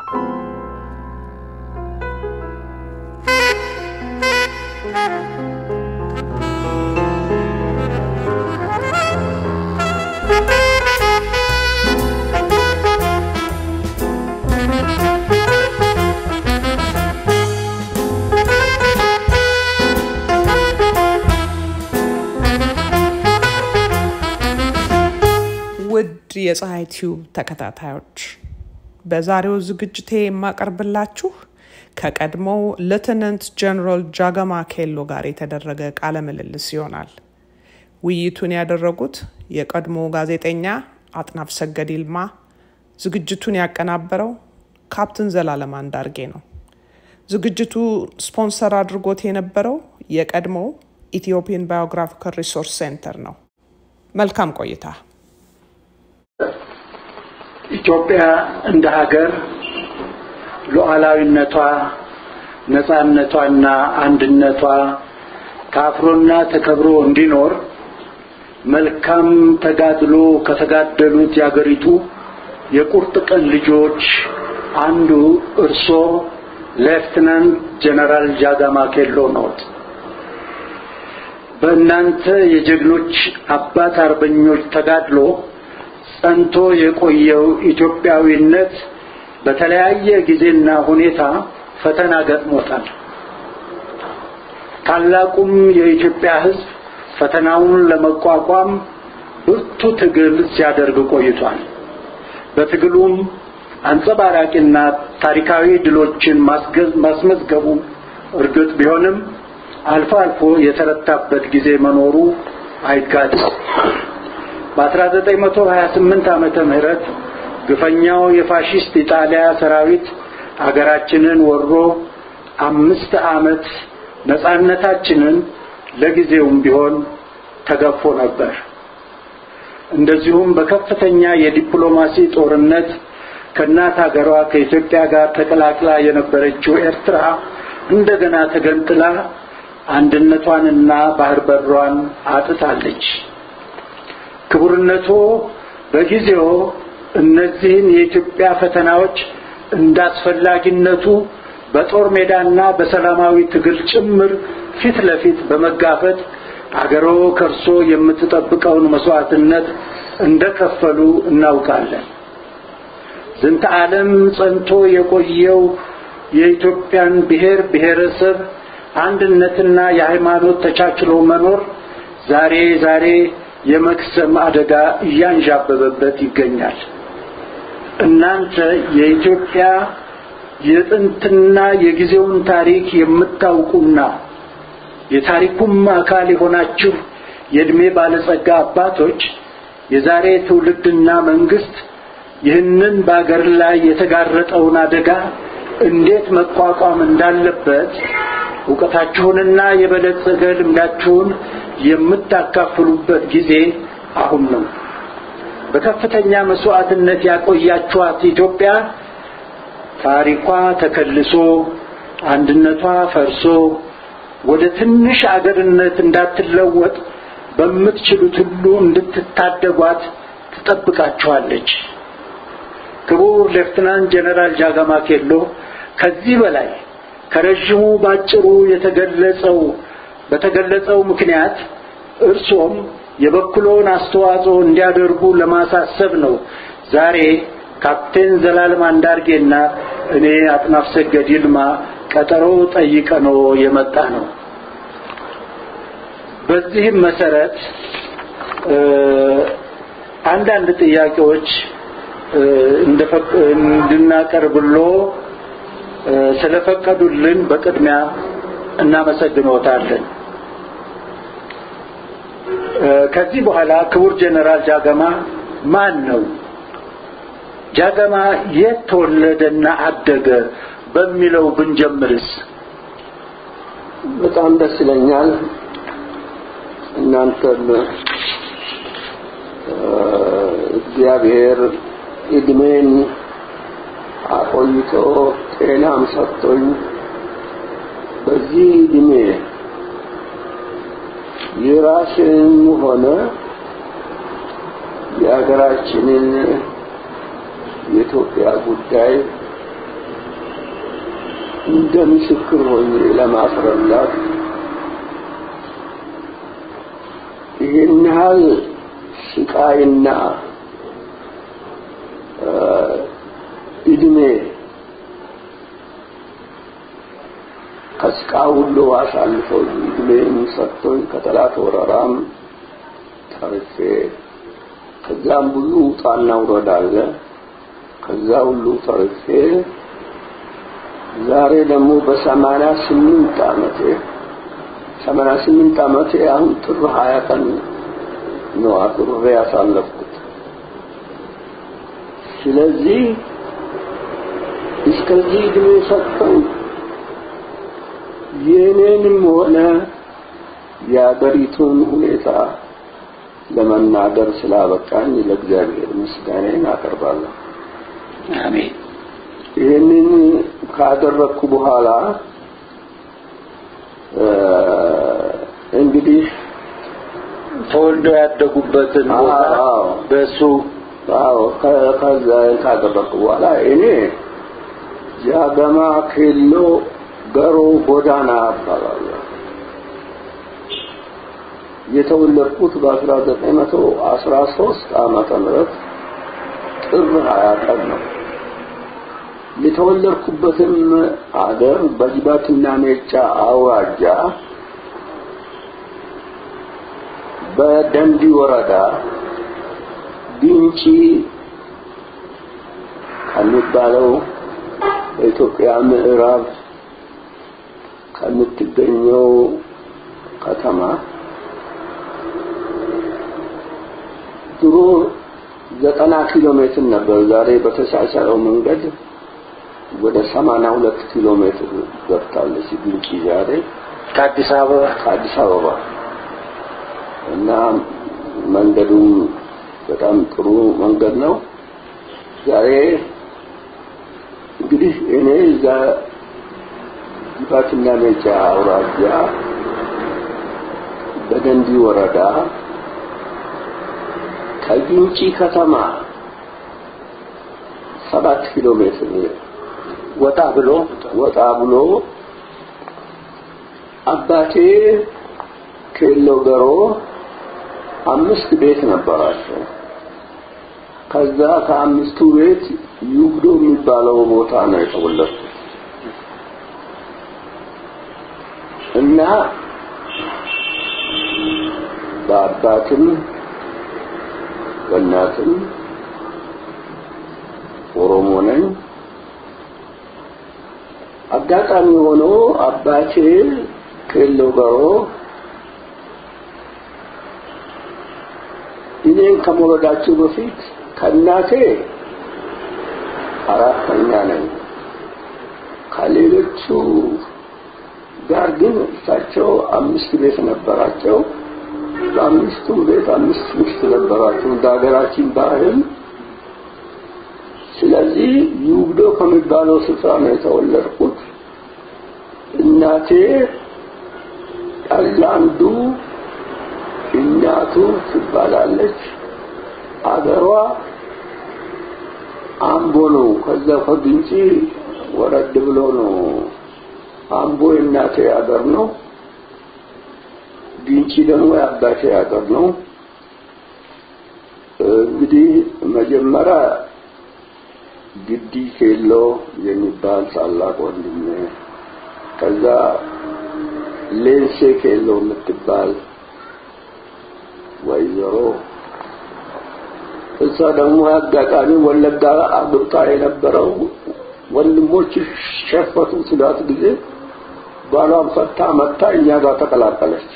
ውድ የፀሐይ ቲዩብ ተከታታዮች በዛሬው ዝግጅቴ የማቀርብላችሁ ከቀድሞው ሌተናንት ጀነራል ጃገማ ኬሎ ጋር የተደረገ ቃለ ምልልስ ይሆናል። ውይይቱን ያደረጉት የቀድሞ ጋዜጠኛ አጥናፍ ሰገድ ይልማ፣ ዝግጅቱን ያቀናበረው ካፕትን ዘላለም አንዳርጌ ነው። ዝግጅቱ ስፖንሰር አድርጎት የነበረው የቀድሞው ኢትዮጵያን ባዮግራፊካል ሪሶርስ ሴንተር ነው። መልካም ቆይታ። ኢትዮጵያ እንደ ሀገር ሉዓላዊነቷ፣ ነጻነቷና አንድነቷ ታፍሮና ተከብሮ እንዲኖር መልካም ተጋድሎ ከተጋደሉት የአገሪቱ የቁርጥ ቀን ልጆች አንዱ እርሶ ሌፍትናንት ጀነራል ጃጋማ ኬሎ ነዎት። በእናንተ የጀግኖች አባት አርበኞች ተጋድሎ ጸንቶ የቆየው ኢትዮጵያዊነት በተለያየ ጊዜና ሁኔታ ፈተና ገጥሞታል። ታላቁም የኢትዮጵያ ሕዝብ ፈተናውን ለመቋቋም ብርቱ ትግል ሲያደርግ ቆይቷል። በትግሉም አንጸባራቂና ታሪካዊ ድሎችን ማስመዝገቡ እርግጥ ቢሆንም አልፎ አልፎ የተረታበት ጊዜ መኖሩ አይካድም። በ1928 ዓመተ ምህረት ግፈኛው የፋሺስት ኢጣሊያ ሰራዊት አገራችንን ወሮ አምስት ዓመት ነጻነታችንን ለጊዜውም ቢሆን ተገፎ ነበር። እንደዚሁም በከፍተኛ የዲፕሎማሲ ጦርነት ከእናት ሀገሯ ከኢትዮጵያ ጋር ተቀላቅላ የነበረችው ኤርትራ እንደገና ተገንጥላ አንድነቷንና ባህር በሯን አጥታለች። ክቡርነቶ በጊዜው እነዚህን የኢትዮጵያ ፈተናዎች እንዳስፈላጊነቱ በጦር ሜዳና በሰላማዊ ትግል ጭምር ፊት ለፊት በመጋፈጥ አገሮ ከርሶ የምትጠብቀውን መስዋዕትነት እንደከፈሉ እናውቃለን። ዝንተ ዓለም ጸንቶ የቆየው የኢትዮጵያን ብሔር ብሔረሰብ አንድነትና የሃይማኖት ተቻችሎ መኖር ዛሬ ዛሬ የመክሰም አደጋ እያንዣበበበት ይገኛል። እናንተ የኢትዮጵያ የጥንትና የጊዜውን ታሪክ የምታውቁና የታሪኩም አካል የሆናችሁ የዕድሜ ባለጸጋ አባቶች የዛሬ ትውልድና መንግስት ይህንን በአገር ላይ የተጋረጠውን አደጋ እንዴት መቋቋም እንዳለበት እውቀታችሁንና የበለጸገ ልምዳችሁን የምታካፍሉበት ጊዜ አሁን ነው። በከፍተኛ መስዋዕትነት ያቆያችኋት ኢትዮጵያ ታሪኳ ተከልሶ አንድነቷ ፈርሶ ወደ ትንሽ አገርነት እንዳትለወጥ በምትችሉት ሁሉ እንድትታደጓት ትጠብቃችኋለች። ክቡር ሌፍትናንት ጀነራል ጃጋማ ኬሎ ከዚህ በላይ ከረዥሙ ባጭሩ የተገለጸው በተገለጸው ምክንያት እርሶም የበኩሎን አስተዋጽኦ እንዲያደርጉ ለማሳሰብ ነው ዛሬ ካፕቴን ዘላለም አንዳርጌና እኔ አጥናፍ ሰገድ ይልማ ቀጠሮ ጠይቀኖ የመጣ ነው። በዚህም መሰረት አንዳንድ ጥያቄዎች እንድናቀርብሎ ስለፈቀዱልን በቅድሚያ እናመሰግኖታለን። ከዚህ በኋላ ክቡር ጀነራል ጃገማ ማን ነው? ጃገማ የት ተወለደና አደገ በሚለው ብንጀምርስ? በጣም ደስ ይለኛል። እናንተም እግዚአብሔር እድሜን አቆይቶ ጤናም ሰጥቶኝ በዚህ እድሜ የራስን ሆነ የሀገራችንን የኢትዮጵያ ጉዳይ እንደ ምስክር ሆኜ ለማስረዳት ይህን ያህል ስቃይና እድሜ ከስቃ ሁሉ አሳልፈው እድሜን ሰጥቶኝ ከጠላት ወረራም ተርፌ ከዛም ብዙ ውጣና ውረድ አለ። ከዛ ሁሉ ተርፌ ዛሬ ደግሞ በሰማንያ ስምንት ዓመቴ ሰማንያ ስምንት ዓመቴ አሁን ጥር ሀያ ቀን ነው አክብሬ ያሳለፍኩት። ስለዚህ እስከዚህ እድሜ ሰጥተው የኔንም ሆነ የአገሪቱን ሁኔታ ለመናገር ስላበቃኝ ለእግዚአብሔር ምስጋናዬን አቀርባለሁ። አሜን። ይህንን ካደረግኩ በኋላ እንግዲህ ተወልደው ያደጉበትን ቦታ አዎ። በእሱ አዎ ከ- ከዛ ካደረግኩ በኋላ እኔ ጃገማ ኬሎ ገሮ ጎዳና እባላለሁ። የተወለድኩት በ1913 ዓመተ ምህረት ጥር 20 ቀን ነው። የተወለድኩበትም አገር በጅባትና ሜጫ አውራጃ በደንዲ ወረዳ ቢንጪ ከሚባለው በኢትዮጵያ ምዕራብ ከምትገኘው ከተማ ድሮ ዘጠና ኪሎ ሜትር ነበር። ዛሬ በተሻሻለው መንገድ ወደ ሰማንያ ሁለት ኪሎ ሜትር ገብታለች ቢንጪ ዛሬ ከአዲስ አበባ ከአዲስ አበባ እና መንገዱም በጣም ጥሩ መንገድ ነው። ዛሬ እንግዲህ እኔ እዛ ጅባትና ሜጫ አውራጃ በደንዲ ወረዳ ከግንጪ ከተማ ሰባት ኪሎ ሜትር ወጣ ብሎ ወጣ ብሎ አባቴ ኬሎ ገሮ አምስት ቤት ነበራቸው። ከዛ ከአምስቱ ቤት ዩግዶ የሚባለው ቦታ ነው የተወለድኩት እና በአባትም በእናትም ኦሮሞ ነኝ። አጋጣሚ ሆኖ አባቴ ኬሎ ገሮ እኔን ከመውለዳቸው በፊት ከእናቴ አራተኛ ነኝ። ከሌሎቹ ጋር ግን እሳቸው አምስት ቤት ነበራቸው። በአምስቱ ቤት አምስት ሚስት ነበራቸው እንደ ሀገራችን ባህል። ስለዚህ ዩግዶ ከሚባለው ስፍራ ነው የተወለድኩት። እናቴ ቀላንዱ እናቱ ትባላለች። አገሯ አምቦ ነው። ከዛ ከግንጪ ወረድ ብሎ ነው። አምቦ የእናቴ አገር ነው። ግንጪ ደግሞ የአባቴ አገር ነው። እንግዲህ መጀመሪያ ግዲ ኬሎ የሚባል ታላቅ ወንድሜ፣ ከዛ ሌንሴ ኬሎ የምትባል ወይዘሮ እሷ ደግሞ አጋጣሚ ወለጋ አግብታ የነበረው ወንድሞች ሸፈቱ ስላት ጊዜ ባሏን ፈታ መታ እኛ ጋር ተቀላቀለች።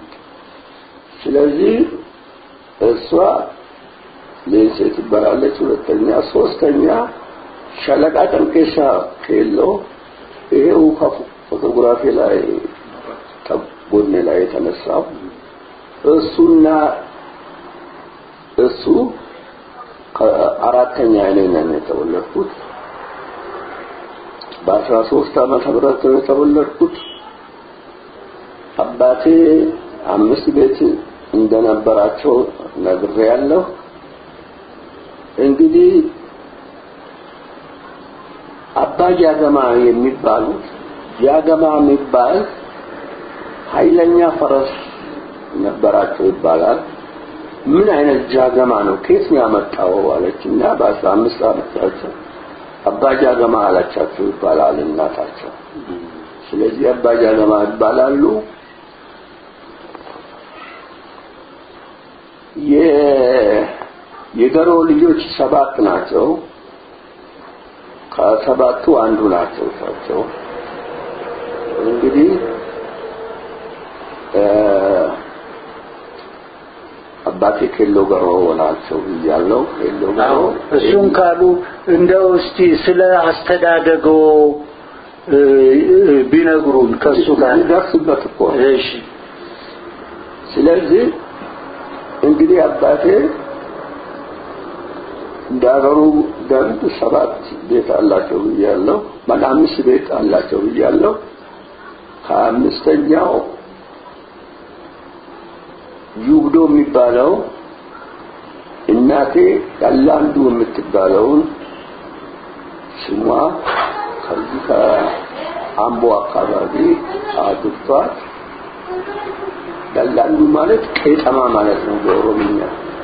ስለዚህ እሷ ሌንሴ ትባላለች። ሁለተኛ፣ ሶስተኛ ሸለቃ ጠንቄሳ ኬሎ ይሄው ከፎቶግራፊ ላይ ጎኔ ላይ የተነሳው እሱና እሱ አራተኛ እኔ ነኝ የተወለድኩት። በአስራ ሶስት ዓመተ ምህረት ነው የተወለድኩት። አባቴ አምስት ቤት እንደነበራቸው ነግሬያለሁ። እንግዲህ አባ ጃገማ የሚባሉት ጃገማ የሚባል ኃይለኛ ፈረስ ነበራቸው ይባላል። ምን አይነት ጃገማ ነው ከየት ነው ያመጣው አለችና በአስራ አምስት ዓመታቸው አባ ጃገማ አላቻቸው ይባላል እናታቸው። ስለዚህ አባ ጃገማ ይባላሉ። የገሮ ልጆች ሰባት ናቸው። ከሰባቱ አንዱ ናቸው እሳቸው እንግዲህ አባቴ ኬሎ ገሮ ናቸው ብያለሁ። ኬሎ ገሮ እሱን ካሉ እንደው እስቲ ስለ አስተዳደጎ ቢነግሩን ከሱ ጋር ይደርስበት እኮ ነው። እሺ ስለዚህ እንግዲህ አባቴ እንደ ሀገሩ ደንብ ሰባት ቤት አላቸው ብያለሁ። ማለት አምስት ቤት አላቸው ብያለሁ። ከአምስተኛው ዩግዶ የሚባለው እናቴ ያላንዱ የምትባለውን ስሟ ከዚህ ከአምቦ አካባቢ አግብቷት ያላንዱ ማለት ቄጠማ ማለት ነው በኦሮምኛ።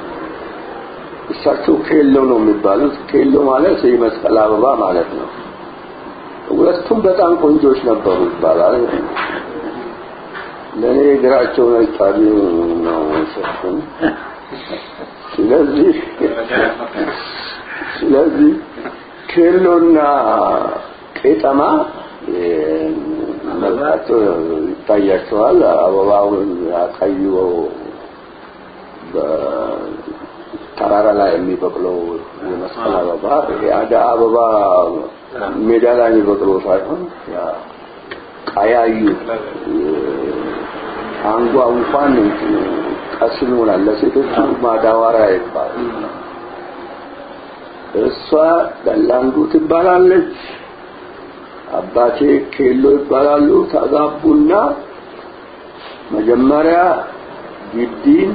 እሳቸው ኬሎ ነው የሚባሉት። ኬሎ ማለት የመስቀል አበባ ማለት ነው። ሁለቱም በጣም ቆንጆች ነበሩ ይባላል። ለእኔ እግራቸው ነጫቢ ነው ሰጡን። ስለዚህ ስለዚህ ኬሎና ቄጠማ መልካቸው ይታያቸዋል። አበባውን ያቀይወው በተራራ ላይ የሚበቅለው የመስቀል አበባ የአደ አበባ ሜዳ ላይ የሚበቅለው ሳይሆን ያ ቀያዩ አንጓ እንኳን ቀስም ይሆናል። ለሴቶቹ ማዳወሪያ ይባላል። እሷ ደላንዱ ትባላለች። አባቴ ኬሎ ይባላሉ። ተጋቡና መጀመሪያ ግዲን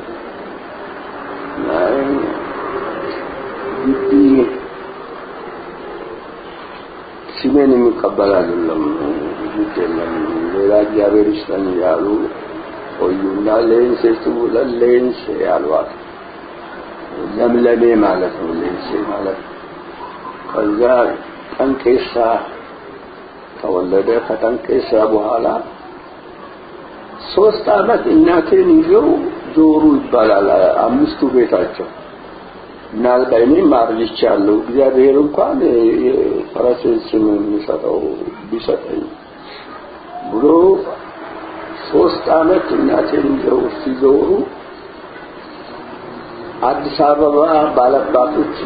ግዲ ስሜን የሚቀበል አይደለም። ግድ የለም ሌላ እግዚአብሔር ይስጠን እያሉ ቆዩና ሌንሴቱ ለሌንሴ ያሏት ለምለሜ ማለት ነው። ሌንሴ ማለት ከዛ ጠንቄሳ ተወለደ። ከጠንቄሳ በኋላ ሶስት አመት እናቴን ይዘው ዞሩ ይባላል። አምስቱ ቤታቸው እና እኔም አርጅቻለሁ። እግዚአብሔር እንኳን የፈረሴን ስም የሚሰጠው ቢሰጠኝ ብሎ ሶስት አመት እናቴን ይዘው ሲዞሩ አዲስ አበባ ባለባቶች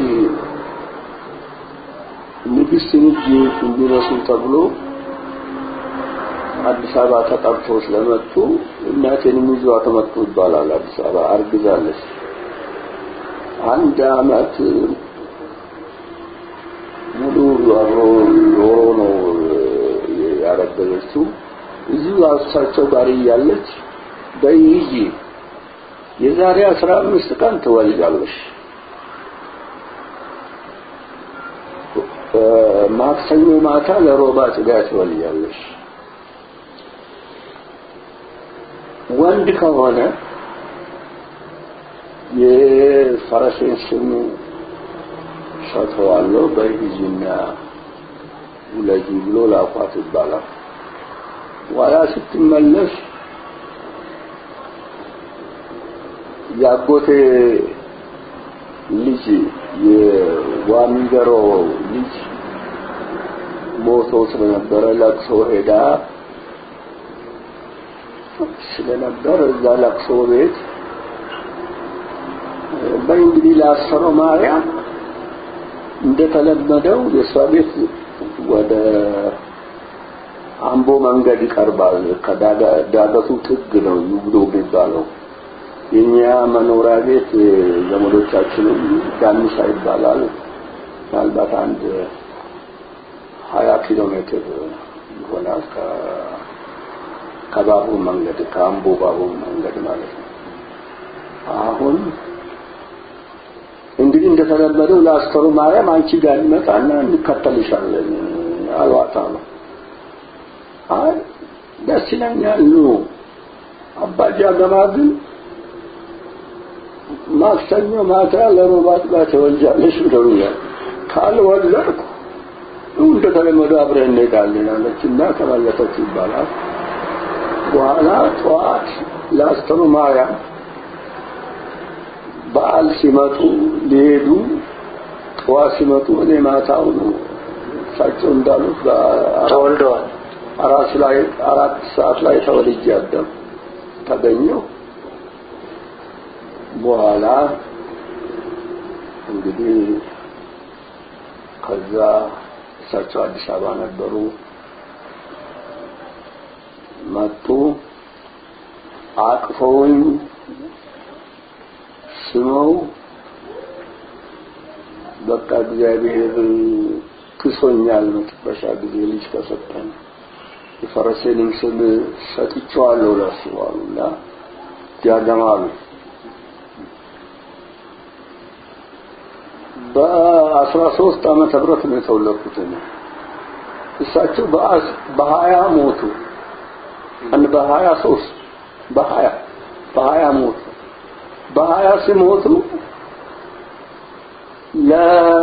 ንግስት ልጅ እንዲመስሉ ተብሎ አዲስ አበባ ተጠርቶ ስለመጡ እናቴንም ይዘዋት መጡ ይባላል። አዲስ አበባ አርግዛለች። አንድ አመት ሙሉ አብሮ ኖሮ ነው ያረገዘችው። እዚሁ እሳቸው ጋር እያለች በይይ የዛሬ አስራ አምስት ቀን ትወልጃለሽ፣ ማክሰኞ ማታ ለሮባ ጽጋ ትወልጃለሽ። ወንድ ከሆነ የፈረሴን ስም ሰጥተዋለሁ በሂጂና ውለጂ ብሎ ላኳት ይባላል። ኋላ ስትመለስ ያጎቴ ልጅ የዋሚገሮ ልጅ ሞቶ ስለነበረ ለቅሶ ሄዳ ስለነበር እዛ ለቅሶ ቤት በእንግዲህ ላሰረው ማርያም እንደተለመደው የእሷ ቤት ወደ አምቦ መንገድ ይቀርባል። ከዳገቱ ጥግ ነው ዩግዶ የሚባለው። የኛ መኖሪያ ቤት ዘመዶቻችንም ዳንሳ ይባላል። ምናልባት አንድ ሀያ ኪሎ ሜትር ይሆናል ከባቡር መንገድ ከአምቦ ባቡር መንገድ ማለት ነው። አሁን እንግዲህ እንደተለመደው ለአስተሩ ማርያም አንቺ ጋር እንመጣና እንከተልሻለን አሏት አሉ። አይ ደስ ይለኛል ኑ አባጃ ገማ ግን ማክሰኞ ማታ ለሮባት ጋር ተወልጃለሽ ብለውኛል። ካልወለድኩ እንደተለመደው አብረን እንሄዳለን አለች እና ተመለሰች ይባላል። በኋላ ጠዋት ለአስተሩ ማርያም በዓል ሲመጡ ሊሄዱ ጠዋት ሲመጡ እኔ ማታው ነው እሳቸው እንዳሉት ተወልደዋል። አራት ላይ አራት ሰዓት ላይ ተወልጄ አደም ተገኘው። በኋላ እንግዲህ ከዛ እሳቸው አዲስ አበባ ነበሩ። መጡ፣ አቅፈውኝ ስመው በቃ እግዚአብሔር ክሶኛል፣ መጨረሻ ጊዜ ልጅ ከሰጠን የፈረሴንም ስም ሰጥቼዋለሁ ለሱ አሉና ጃገማሉ በአስራ ሶስት ዓመተ ምህረት ነው የተወለድኩት እኔ። እሳቸው በሀያ ሞቱ። አንድ በሀያ ሶስት በሀያ በሀያ ሞቱ። በሀያ ሲሞቱ ለ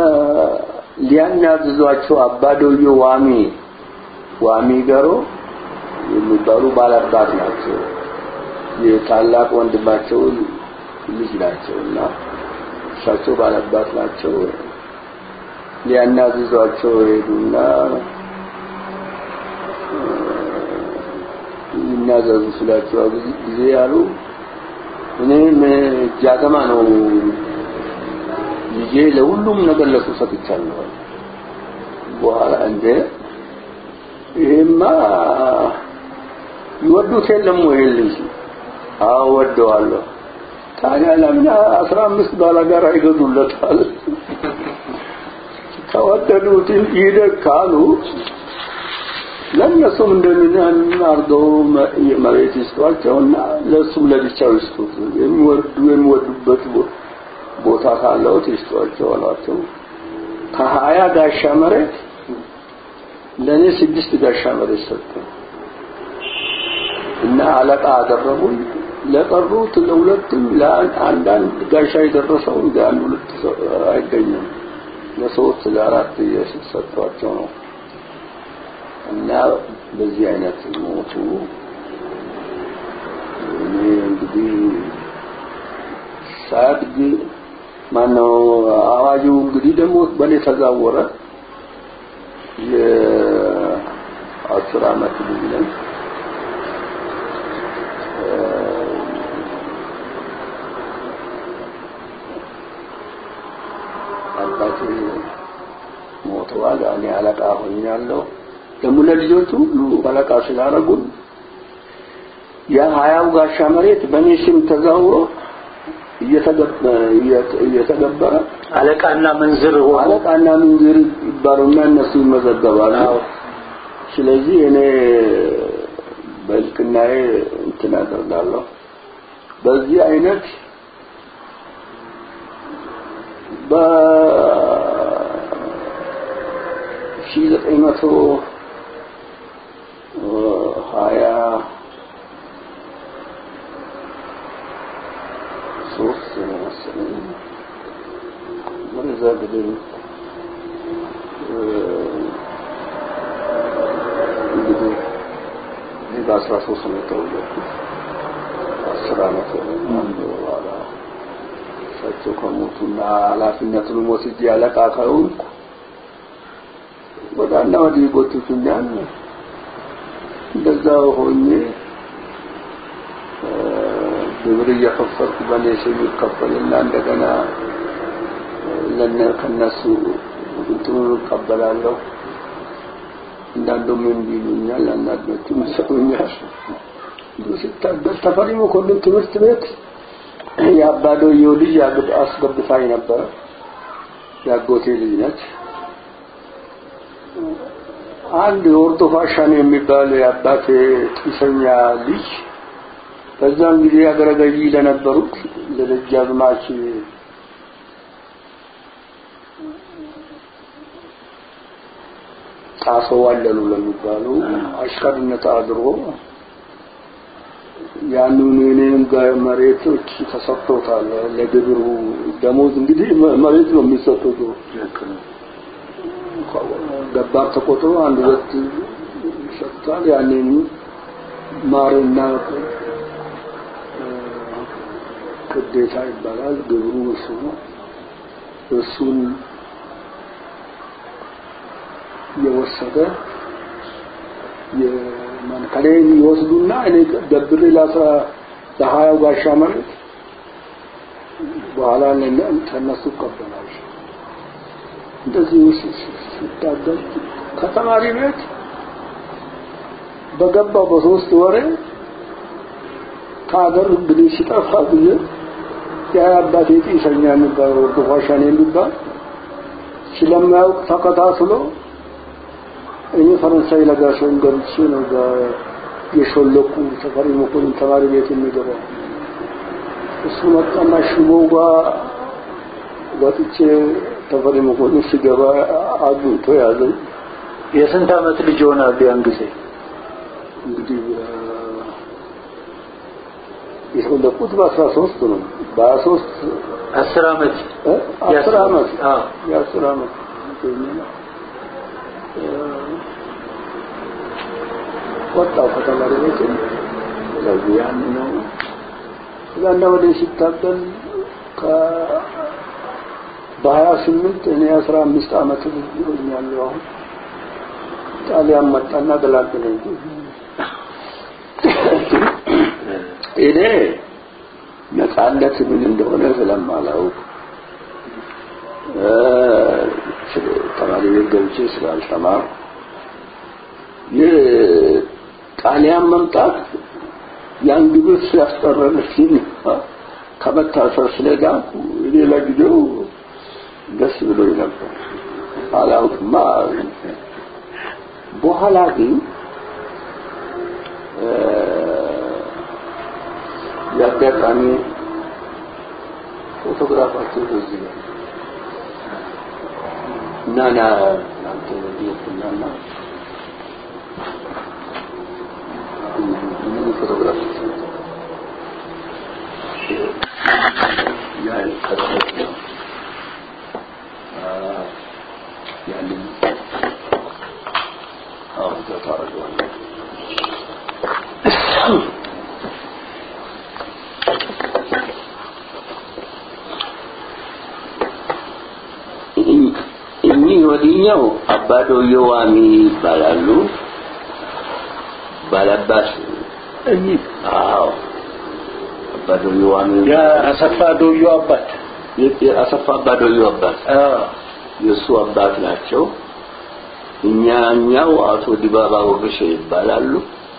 ሊያናዝዟቸው አባዶዮ ዋሚ ዋሚ ገሮ የሚባሉ ባላባት ናቸው። የታላቅ ወንድማቸው ልጅ ናቸው እና እሳቸው ባላባት ናቸው። ሊያናዝዟቸው ሄዱና ይናዘዙ ስላቸው ጊዜ ያሉ እኔም ጃገማ ነው ልጄ ለሁሉም ነገር ለሱ ሰጥቻለሁ። በኋላ እንደ ይሄማ ይወዱት የለም ወይ ልጅ? አዎ ወደዋለሁ። ታዲያ ለምን አስራ አምስት ባላጋራ ይገዙለታል? ከወደዱት ይደግ ካሉ ለእነሱም እንደምን አድርገው መሬት ይስጧቸውና ለእሱም ለብቻው ይስጡት። የሚወዱ የሚወዱበት ቦታ ካለውት ይስጧቸው አሏቸው። ከሀያ ጋሻ መሬት ለእኔ ስድስት ጋሻ መሬት ሰጡ እና አለቃ አደረጉኝ። ለቀሩት ለሁለቱም ለአንዳንድ ጋሻ የደረሰው እንደ አንድ ሁለት አይገኝም። ለሶስት ለአራት ሰጥቷቸው ነው እና በዚህ አይነት ሞቱ። እኔ እንግዲህ ሳድግ ማነው አዋጁ እንግዲህ ደግሞ በእኔ ተዛወረ። የአስር አመት ልጅ ነኝ። አባቴ ሞተዋል። እኔ አለቃ ሆኛለሁ። ደግሞ ለልጆቹ ሁሉ አለቃ ስላደረጉን የሀያው ጋሻ መሬት በእኔ ስም ተዛውሮ እየተገበረ አለቃና መንዝር ሆኖ አለቃና ምንዝር ይባሉና እነሱ ይመዘገባሉ። ስለዚህ እኔ በልቅናዬ እንትን አደርጋለሁ። በዚህ አይነት በ ሺህ ዘጠኝ መቶ ሀያ ሶስት መሰለኝ ወደዛ ግድም እንግዲህ እኔ በአስራ ሶስት ነው የተወለድኩት። አስር አመት አንድ በኋላ እሳቸው ከሞቱና ኃላፊነቱን ወስጄ አለቃ ከሆንኩ ወዳና ወዲህ ጎትቱኛል። እንደዛ ሆኜ ግብር እየከፈልኩ በእኔ ስም ይከፈልና እንደገና ለነ ከነሱ እንትኑን እቀበላለሁ። አንዳንዱም እምቢ ይሉኛል፣ አንዳንዶቹም ይሰጡኛል። እንዲሁ ስታገል ተፈሪ መኮንን ትምህርት ቤት የአባዶየው ልጅ አስገብታኝ ነበረ። የአጎቴ ልጅ ነች። አንድ የወርዶ ፋሻን የሚባል የአባቴ ጢሰኛ ልጅ በዛን ጊዜ አገረ ገዢ ለነበሩት ለደጃዝማች ጣሶ ዋለሉ ለሚባሉ አሽከርነት አድሮ ያንን እኔም ጋር መሬቶች ተሰጥቶታል ለግብሩ ደሞዝ እንግዲህ መሬት ነው የሚሰጡት ገባር ተቆጥሮ አንድ ሁለት ይሰጣል ያንን ማርና ግዴታ ይባላል ግብሩ እሱ ነው እሱን የወሰደ ከኔን ይወስዱና እኔ ደብሬ ለአስራ ለሀያው ጋሻ መሬት በኋላ ከነሱ ይቀበላል። እንደዚህ ሲታገል ከተማሪ ቤት በገባው በሶስት ወሬ ከሀገር እንግዲህ ሲጠፋ ጊዜ ያ አባቴ ጢሰኛ የሚባለው ዱፋሻን የሚባል ስለማያውቅ ተከታትሎ እኔ ፈረንሳይ ለጋሸን ገብቼ ነው የሾለኩ ተፈሪ መኮንን ተማሪ ቤት የሚገባው እሱ መጣና ሽቦው ጋር ወጥቼ ተፈሪ መኮንን ሲገባ አግኝቶ ያዘኝ። የስንት ዓመት ልጅ ሆናል ያን ጊዜ? እንግዲህ የተወለድኩት በአስራ ሶስት ነው። በሀያ ሶስት አስር ዓመት አስር ዓመት አዎ የአስር ዓመት ወጣው ከተማሪ ቤት ስለዚህ ያን ነው እዛና ወደ ሲታገል ከ በሀያ ስምንት እኔ አስራ አምስት ዓመት ሆኛለሁ አሁን ጣሊያን መጣና ገላገለኝ እኔ ነፃነት ምን እንደሆነ ስለማላውቅ ተማሪ ቤት ገብቼ ስላልተማር የጣሊያን መምጣት ያን ግብር ሲያስቀረልኝ ከመታሰር ስለዳንኩ እኔ ለጊዜው ደስ ብሎኝ ነበር። አላውቅማ። በኋላ ግን የአጋጣሚ ፎቶግራፋቸው በዚህ ነው እና ና ናንተ ወዲየትና ምን ፎቶግራፍ ያ ከተሰጠ ያንን አሁን ታደርገዋለህ እኚህ ወዲኛው አባዶዮ ዋሚ ይባላሉ። ባላባስ እኚህ አዎ አባዶዮ ዋሚ የአሰፋ ዶዮ አባት የአሰፋ አባዶዮ አባት አዎ የእሱ አባት ናቸው። እኛኛው አቶ ዲባባ ወግሼ ይባላሉ።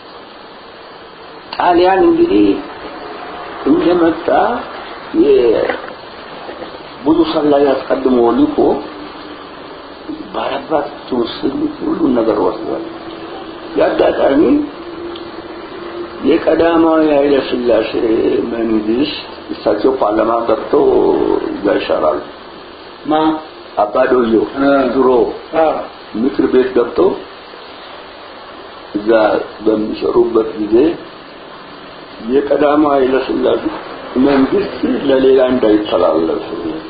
ጣሊያን እንግዲህ እንደመጣ ብዙ ሰላይ አስቀድሞ ልኮ ባላባት ትውስል ሁሉን ነገር ወስዷል። የአጋጣሚ የቀዳማዊ ኃይለ ሥላሴ መንግስት እሳቸው ፓርላማ ገብተው እዛ ይሻራሉ። ማ አባዶዮ ድሮ ምክር ቤት ገብተው እዛ በሚሰሩበት ጊዜ የቀዳማዊ ኃይለ ሥላሴ መንግስት ለሌላ እንዳይተላለፍ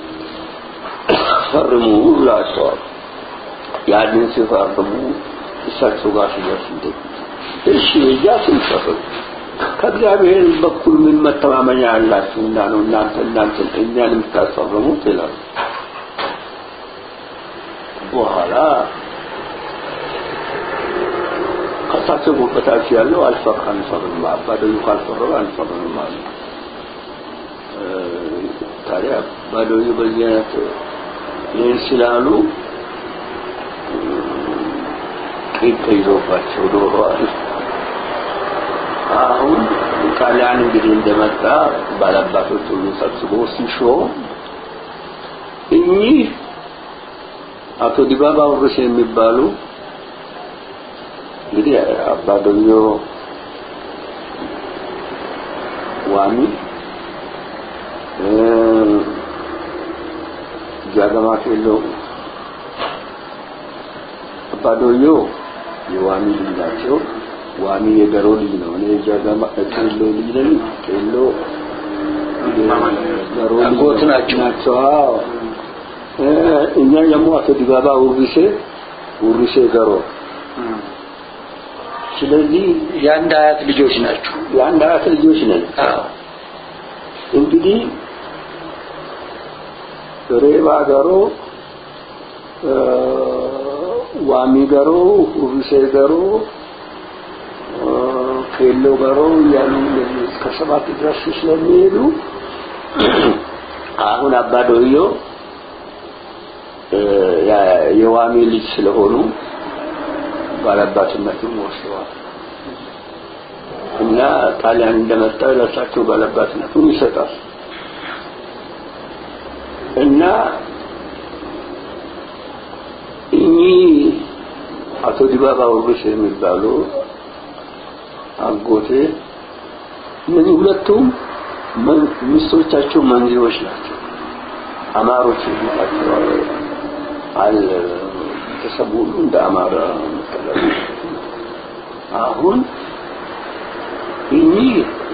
ፈርሙ ብላቸዋል። ያንን ሲፈርሙ እሳቸው ጋር ሲደርስ እንደ እሺ እያ ስንፈርም ከእግዚአብሔር በኩል ምን መተማመኛ ያላችሁ እና ነው እናንተ እናንተ እኛን የምታስፈርሙት ይላሉ። በኋላ ከእሳቸው በታች ያለው አልፈር አንፈርም አባደዩ ካልፈረመ አንፈርም አለ። ታዲያ አባደዩ በዚህ አይነት ይህን ስላሉ ቂም ተይዞባቸው ኖረዋል። አሁን ጣሊያን እንግዲህ እንደመጣ ባላባቶች ሁሉ ሰብስቦ ሲሾም እኚህ አቶ ዲባባ ውርስ የሚባሉ እንግዲህ አባዶዮ ዋሚ ጃገማ ኬሎ አባዶዮ የዋሚ ልጅ ናቸው። ዋሚ የገሮ ልጅ ነው። እኔ ጃጋማ ቄሎ ልጅ ነኝ። ቄሎ ገሮ ልጅ አጎት ናቸው። ናቸው። አዎ እ እኛ ደግሞ አቶ ዲባባ ውርሴ ውርሴ ገሮ ስለዚህ የአንድ አያት ልጆች ናቸው። የአንድ አያት ልጆች ነን። አዎ እንግዲህ ሬባ ገሮ እ ዋሚ ገሮ ሁርሴ ገሮ እ ኬሎ ገሮ እያሉ እንደዚህ እስከ ሰባት ድረስ ስለሚሄዱ አሁን አባዶዮ እ ያ- የዋሚ ልጅ ስለሆኑ ባለአባትነቱን ወስደዋል እና ጣሊያን እንደመጣ ለእሳቸው ባለአባትነቱን ይሰጣል እና እኚህ አቶ ዲባባ ውርስ የሚባሉ አጎቴ እነዚህ ሁለቱም መን- ሚስቶቻቸው መንዚዎች ናቸው። አማሮች ናቸው። አለ ቤተሰቡ ሁሉ እንደ አማራ መጠለሉ አሁን እኚህ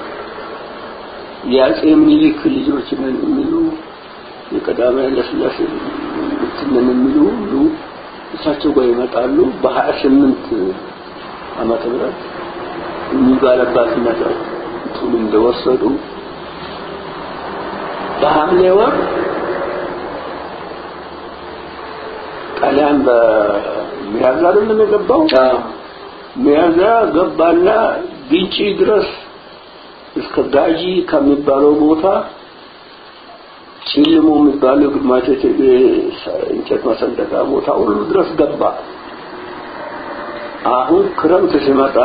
የአጼ ምኒልክ ልጆች ነን የሚሉ የቀዳማዊ ኃይለሥላሴ ልጆች ነን የሚሉ ሁሉ እሳቸው ጋር ይመጣሉ። በሀያ ስምንት ዓመተ ምህረት እኚህ ባለባትነት ቱን እንደወሰዱ በሐምሌ ወር ጣሊያን በሚያዝያ አይደለም የገባው ሚያዝያ ገባና ግንጪ ድረስ እስከ ጋጂ ከሚባለው ቦታ ጭልሞ የሚባለው ግማሽ የቴሌ እንጨት መሰንጠቃ ቦታ ሁሉ ድረስ ገባ። አሁን ክረምት ሲመጣ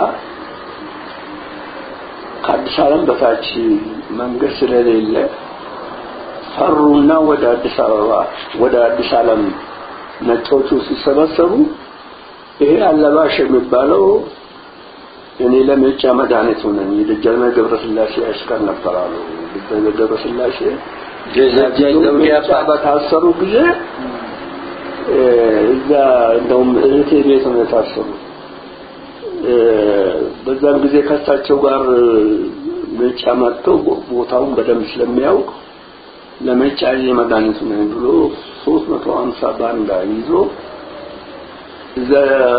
ከአዲስ ዓለም በታች መንገድ ስለሌለ ፈሩና ወደ አዲስ አበባ ወደ አዲስ ዓለም ነጮቹ ሲሰበሰቡ ይሄ አለባሽ የሚባለው እኔ ለሜጫ መድኃኒቱ ነኝ የደጃዝማች ገብረስላሴ አሽከር ነበራሉ። ደጃዝማች ገብረስላሴ ደጃች ዘውዴ ሜጫ አባት በታሰሩ ጊዜ እ እዛ እንደውም እህቴ ቤት ነው የታሰሩ። እ በዛን ጊዜ ከሳቸው ጋር ሜጫ መጥቶ ቦታውን በደንብ ስለሚያውቅ ለሜጫ መድኃኒቱ ነኝ ብሎ ሶስት መቶ ሀምሳ ባንዳ ይዞ እዛ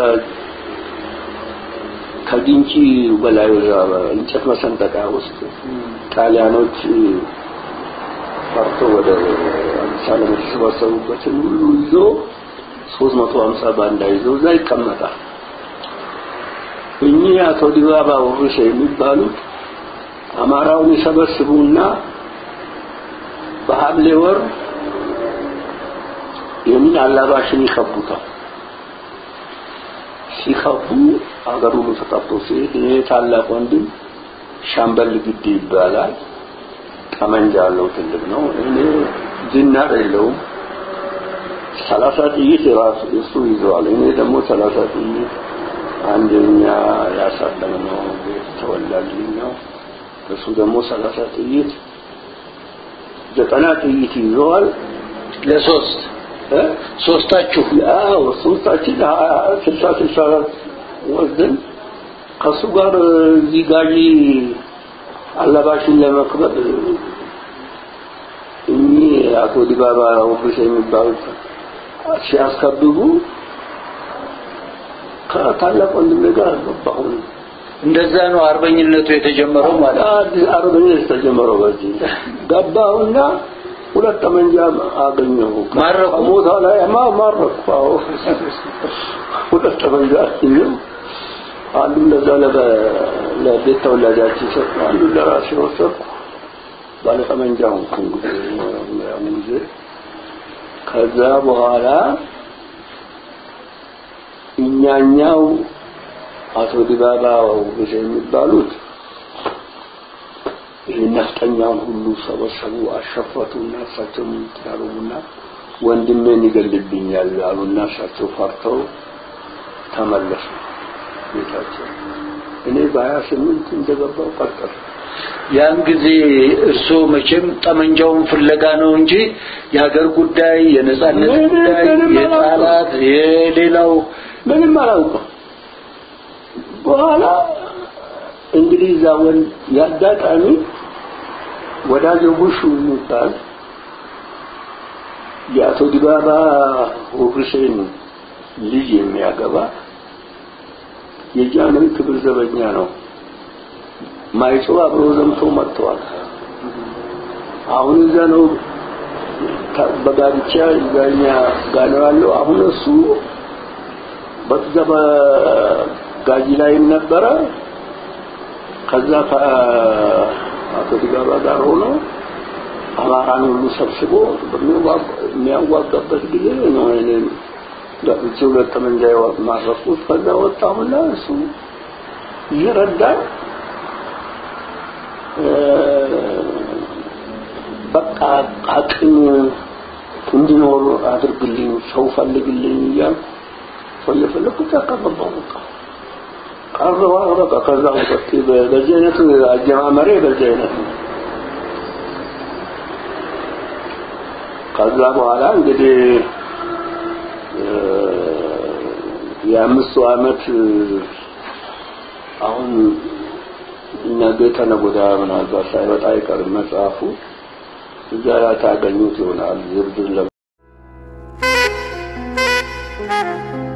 ከግንጪ በላይ ወዛ እንጨት መሰንጠቂያ ውስጥ ጣሊያኖች ፈርቶ ወደ አዲስ ዓለም የተሰባሰቡበትን ሁሉ ይዞ ሶስት መቶ ሀምሳ ባንዳ ይዞ እዛ ይቀመጣል። እኚህ አቶ ዲባባ ውርሴ የሚባሉት አማራውን ይሰበስቡና በሐምሌ ወር ይህንን አላባሽን ይከቡታል። ሲከቡ አገር ሁሉ ተጠርቶ ሲሄድ ይሄ ታላቅ ወንድም ሻምበል ግድ ይባላል። ጠመንጃ አለው፣ ትልቅ ነው። እኔ ዝናር የለውም። ሰላሳ ጥይት የራሱ እሱ ይዘዋል። እኔ ደግሞ ሰላሳ ጥይት አንደኛ ያሳለምነው ቤት ተወላጅ ነው። እሱ ደግሞ ሰላሳ ጥይት ዘጠና ጥይት ይዘዋል። ለሶስት እ ሶስታችሁ ያው ሶስታችን ሀያ- ስልሳ ስልሳ ወስደን ከሱ ጋር እዚህ ጋጂ አላባሽን ለመክበብ እኚህ አቶ ዲባባ ውብስ የሚባሉት ሲያስከብቡ ከታላቅ ወንድሜ ጋር ገባሁ። እንደዛ ነው አርበኝነቱ የተጀመረው ማለት ነው። አዲስ አርበኛ የተጀመረው በዚህ ገባሁና ሁለት ጠመንጃ አገኘሁ። ማረኩ? ከቦታ ላይ ማ ማረኩ። አዎ ሁለት ጠመንጃ አገኘሁ። አንዱን ለዛ ለበ- ለቤት ተወላጃችን ሰጠ፣ አንዱን ለራሴ ወሰድኩ። ባለ ጠመንጃ ሆንኩ እንግዲህ ያን ጊዜ። ከዛ በኋላ እኛኛው አቶ ዲባባ ውብሴ የሚባሉት ይህ ነፍጠኛውን ሁሉ ሰበሰቡ፣ አሸፈቱና እሳቸው ያሉና ወንድሜን ይገልብኛል አሉና እሳቸው ፈርተው ተመለሱ ቤታቸው። እኔ በሀያ ስምንት እንደገባው ቀጠል ያን ጊዜ እርስዎ መቼም ጠመንጃውን ፍለጋ ነው እንጂ የሀገር ጉዳይ፣ የነጻነት ምንም ጉዳይ፣ ምንም የጣላት የሌላው ምንም አላውቅም። በኋላ እንግዲህ እዛ ወን ያጋጣሚ ወዳጆ ቡሹ የሚባል የአቶ ዲባባ ሁሴን ልጅ የሚያገባ የጃንሆይ ክብር ዘበኛ ነው። ማይጾ አብሮ ዘምቶ መጥተዋል። አሁን እዛ ነው በጋብቻ እዛኛ ጋር ነው ያለው። አሁን እሱ በዛ በጋጂ ላይም ነበረ። ከዛ ከአቶ ዲባባ ጋር ሆኖ አማራን ሁሉ ሰብስቦ የሚያዋጋበት ጊዜ ነው እኔም ገብቼ ሁለት ጠመንጃ ማረኩት። ከዛ ወጣሁና እሱ ይረዳል በቃ አቅም እንዲኖር አድርግልኝ፣ ሰው ፈልግልኝ እያል ሰው እየፈለግኩ ጫካ ገባሁ። በቃ ቀረዋ በቃ ከዛ ወጥቼ በዚህ አይነት አጀማመሬ በዚህ አይነት ነው። ከዛ በኋላ እንግዲህ የአምስቱ ዓመት አሁን ነገ ተነገ ወዲያ ምናልባት ሳይወጣ አይቀርም መጽሐፉ እዛ ላይ ታገኙት ይሆናል ዝርዝር